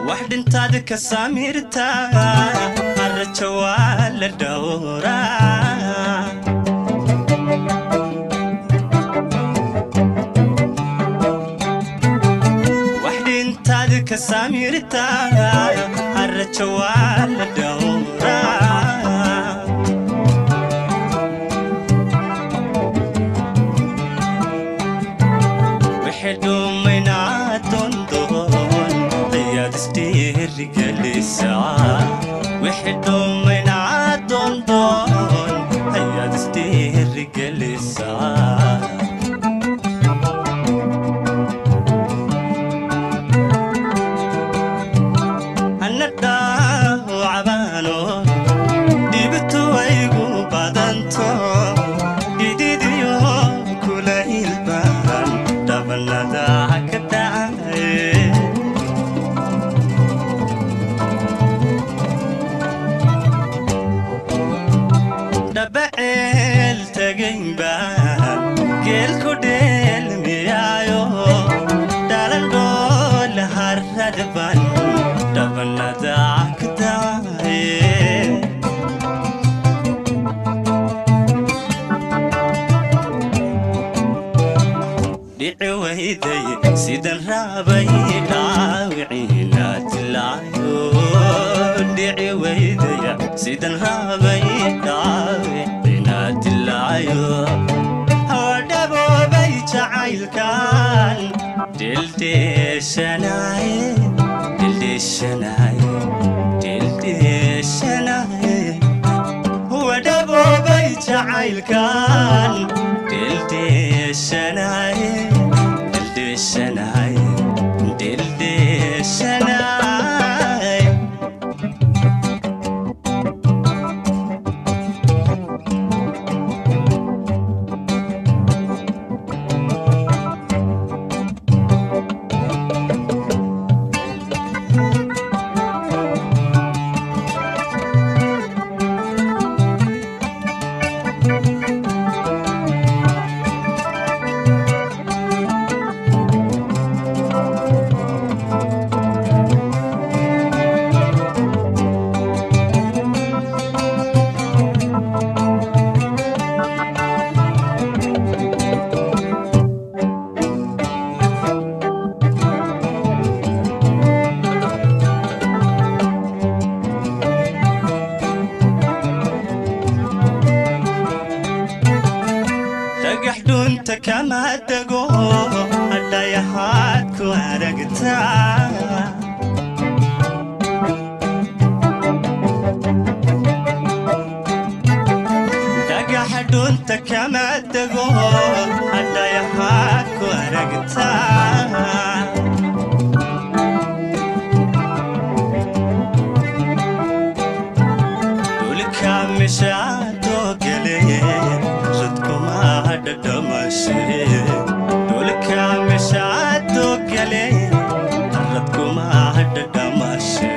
wax dhintaad ka saamirta haraja waa la dhowraa wax dhintaad ka saamirta haraja waa la dhowraa wixii dhumaynaa dondoon ayaad isdhiirigelisaa wixii dhumaynaa dondoon ayaad isdhiirigelisaa ana dhaawacabaano dhibtu waygu badanto dhididiyo kulaylbaan dhabanada ka dhacay dhabaceel tagayn baan geelku dheelmiyaayo dhalandhool haradban dhabanada ka dhacay dhici wayday sidan raabay dhaawiciina dilaayo dhici wayday sidan raabay dhaawiciina dilaayo hawadhaboobay jacaylkan dildheeshanaye dildheeshanaye dildheeshanaye wadhaboobay jacaylkan dildheeshanaye dildheeshanaye dildheeshanaye dhagax dhunta kama dego hadhayahaad ku aragtaa dhagaxa dhunta kama dego hadhayahaad ku aragtaa dhulka mishaadoo geleye radkuma dhadhamashe dhulka mishaadoo geleye radkuma dhadhamashe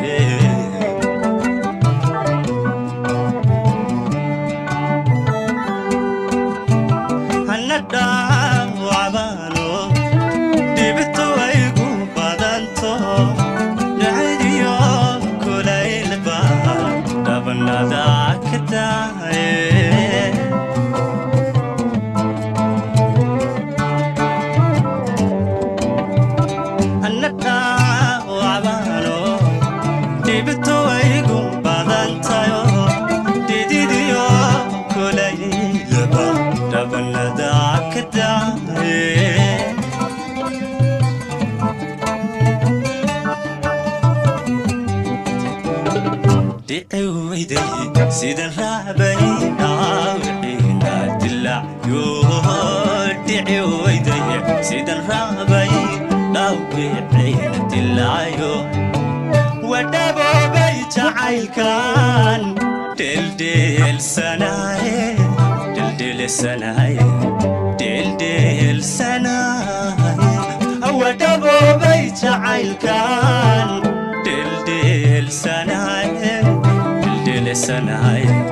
hana dhaawacabaano dhibtu waygu badanto dhacdiyo kulaylba dhabanada ka daye hana dhaawacabaano dhibtu waygu badantayo dhididiyo kulaylba dhabanada ka daye dhici weyday sidan raabay dhaawiciina dilacyo dhici weyday sidan raabay dhaawiciina dilacyo wadhaboobay jacaylkan dheeldheelsanaye dheeldheelsanaye dheeldheelsanaye wadhaboobay jacaylkan dheeldheelsanaye dheeldheelsanaye